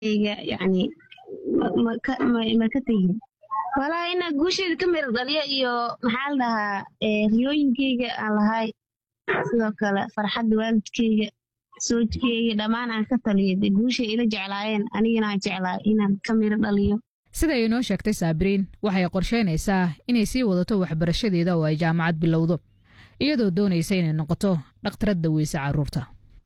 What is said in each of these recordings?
guushayga yani ma ka tegin walaa inaa guushayda ka mira dhaliyo iyo maxaa la dhahaa riyooyinkeyga aan lahay sidoo kale farxadda waalidkeyga soojkeyga dhammaan aan ka taliyo dee guushay ila jeclaayeen anigana aan jeclaa inaan ka miro dhaliyo sida ay inoo sheegtay saabiriin waxay qorsheynaysaa inay sii wadato waxbarashadeeda oo ay jaamacad bilowdo iyadoo doonaysa inay noqoto dhakhtarad daweysa carruurta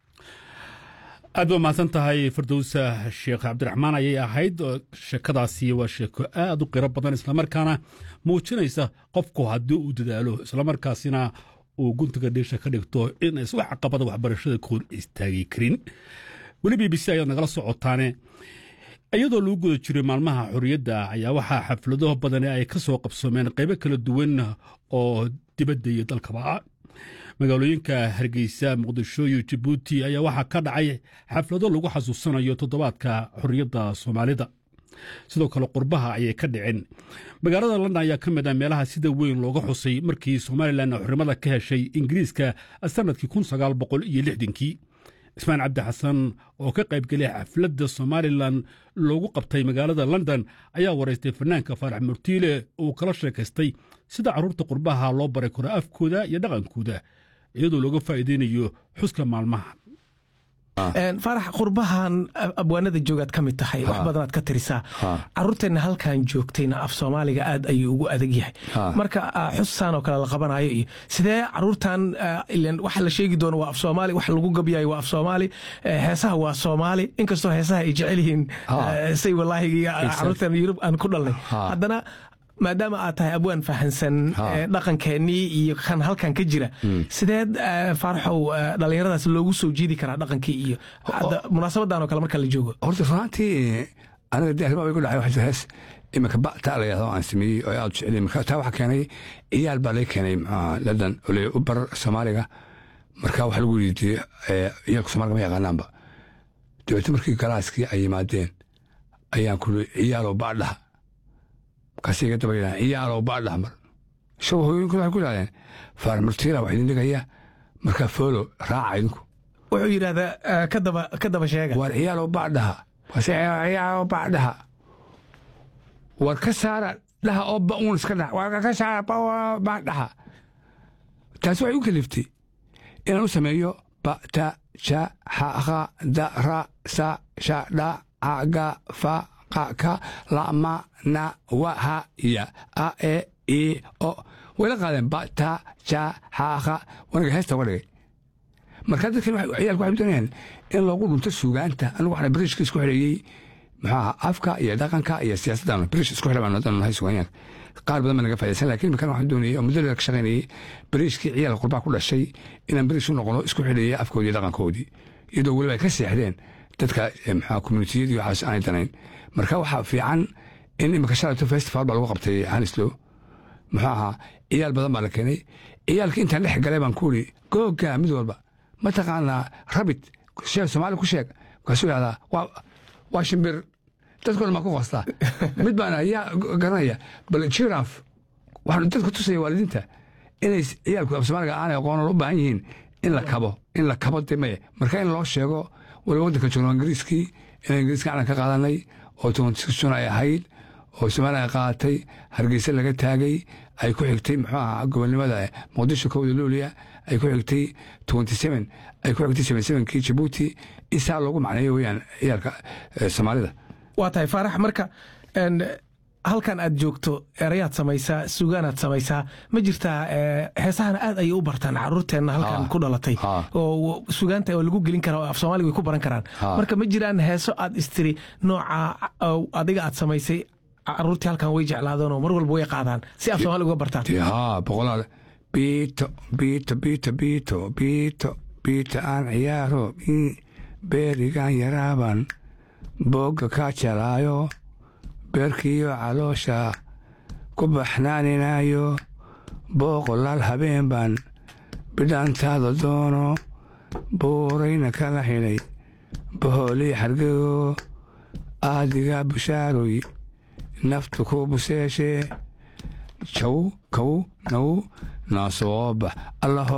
aad ba mahadsan tahay firdowsa sheekh cabdiraxmaan ayay ahayd sheekadaasi waa sheeko aad u qiro badan islamarkaana muujinaysa qofku haddii uu dadaalo islamarkaasina uu guntiga dhiisha ka dhigto inays wax caqabada waxbarashada ka hor istaagi karin weli b b c ayaad nagala socotaane iyadoo lagu guda jiray maalmaha xorriyadda ayaa waxaa xaflado badani ay ka soo qabsoomeen qaybo kala duwan oo dibadda iyo dalkaba ah magaalooyinka hargeysa muqdisho iyo jabuuti ayaa waxaa ka dhacay xaflado lagu xasuusanayo toddobaadka xorriyadda soomaalida sidoo kale qurbaha ayay ka dhiceen magaalada london ayaa ka mid ah meelaha sida weyn looga xusay markii somalilan xornimada ka heshay ingiriiska sannadkii kun sagaal boqol iyo lixdankii ismaan cabdi xasan oo ka qaybgelay xafladda somalilan loogu qabtay magaalada london ayaa waraystay fanaanka faarax murtiile uu kala sheekaystay sida carruurta qurbaha loo baray karo afkooda iyo dhaqankooda iyadoo looga faa'iideynayo xuska maalmaha faarax qurbahan abwaanada joogaad ka mid tahay wax badanaad ka tirisaa caruurteenna halkan joogtayna af soomaaliga aad ayuu ugu adag yahay marka xusaan oo kale la qabanayo iyo sidee caruurtan waxa la sheegi doono waa af soomaali wax lagu gabyayo waa af soomaali heesaha waa soomaali inkastoo heesaha ay jecel yihiin say walaahi caruurtan yurub aan ku dhalnay haddana maadaama aad tahay abwaan fahansan dhaqankeennii iyo kan halkan ka jira sideed faaraxow dhallinyaradaas loogu soo jiidi karaa dhaqankii iyo munaasabadan oo kale marka la joogo horta runaantii aniga de arrimaa igu dhacay waxaa hees iminka ba'ta la yahdo aan sameeyey oo aad jeceliy marka taa waxaa keenay ciyaal baa laga keenay maxaa ladan ole u bar soomaaliga marka waxaa lagu weydiiyey ciyaalka soomaaliga ma yaqaanaanba dabeete markii galaaskii ay yimaadeen ayaan ku ciyaalow baadhaha markaasiga daba yidhahan ciyaalow baadhaha mar shaw hooyooyinku waxay ku yidhahdeen faar murtiila wax idin dhigaya markaa foolo raaca idinku wuxuu yidhahdaa kadaba ka daba sheega war ciyaalow baadhaha wase ciyaalow baadhaha war ka saara dhaha oo ba'uun iska dhaha war ka saara baadhaha taasi waxay u kaliftay inaan u sameeyo ba ta ja xa kha da ra sa sha dha ca ga fa qa ka la ma na wa ha ya a e i o wayla qaadeen ba ta ja xa kha wanaga heesta uga dhigay marka dadkan ciyaalku waxay doonayaan in loogu dhunto suugaanta anigu waxaan britiishka isku xidheeyey maxaa afka iyo dhaqanka iyo siyaasaddan british isku xidha baan nahay suugaanyaanka qaar badan baa naga faa'idaysan laakiin markaan waxaan doonayay oo muddo dheer ka shaqaynayay bariishkii ciyaalka qurbaa ku dhashay inaan bariish u noqono isku xidheeyay afkoodii iyo dhaqankoodii iyadoo weliba ay ka seexdeen dadka maxaa communitiyadii waxaas aanay danayn marka waxaa fiican in imika shalayto festival baa lagu qabtay hanislow muxuu ahaa ciyaal badan baa la keenay ciyaalka intaan dhex galay baan ku iri googa mid walba mataqaanaa rabit sheeg soomaali ku sheeg markaasuu yidhahdaa waa shimbir dadkoo dhan baa ku qoostaa mid baan ayaa garanaya bal jiraf waxaan dadka tusaya waalidiinta inay ciyaalku af soomaaliga aanay aqoonan u baahan yihiin in la kabo in la kabo de maye marka in loo sheego waliba waddanka joogno ingiriiskii inaan ingiriiska calan ka qaadanay oo tobantisun ay ahayd oo soomaaliya ay qaadatay hargeysa laga taagay ay ku xigtay muxuu ahaa gobonnimada muqdisho kowda luuliya ay ku xigtay twenty seven ay ku xigtay seven sevenkii jabuuti in saa loogu macneeyo weeyaan ciyaalka soomaalida waa tahay faarax marka halkan aad joogto erayaad samaysaa sugaanaad samaysaa ma jirtaa heesahana aad ayay u bartaan caruurteenna halkan ku dhalatay oo sugaanta oo lagu gelin kara oo af soomaaliga way ku baran karaan marka ma jiraan heeso aad istiri nooca adiga aad samaysay caruurtii halkan way jeclaadeen oo mar walba way qaadaan si af soomaaliga uga bartaan haa boqolaal biito biito biito biito biito biito aan ciyaaro beerigaan yaraaban boogga kaa jalaayo beerkiiyo caloosha ku baxnaaninayo booqolaal habeen baan bidhaantaada doono buurayna kala xidhay bohoolii xargego aadigaa bushaaroy naftu ku buseeshee jaw kow now naasoo bax allaho